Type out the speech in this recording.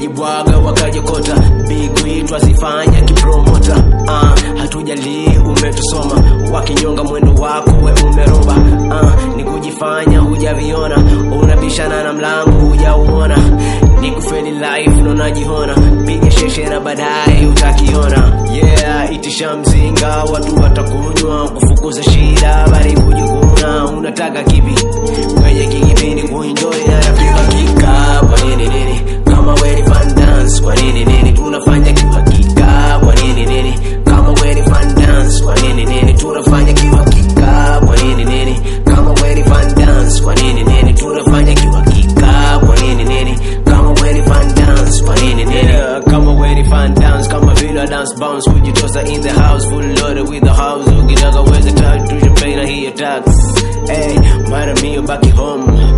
kujibwaga wakajokota bigwi twazifanya kipromota uh, hatujalii umetusoma wakinyonga mwendo wako we umeroba uh, ni kujifanya hujaviona unabishana na mlango hujauona ni kufeli life nonajihona piga sheshe na baadaye utakiona yeah itisha mzinga watu watakunywa kufukuza shida bali kujikuna unataka kipi kwenye kikipindi kuenjoy na rafika kika kwa nini nini kama weni fan dance kwa nini nini tunafanya kihakika kwa nini nini kama weni fan dance kwa nini nini tunafanya kihakika kwa nini nini kama weni fan dance kwa nini nini tunafanya kihakika kwa nini nini kama weni fan dance kwa nini nini yeah, kama weni fan dance kama vile dance bounce kujitosa in the house full loaded with the house ukitaka uweze tatu champagne na hii tax hey mara mio back home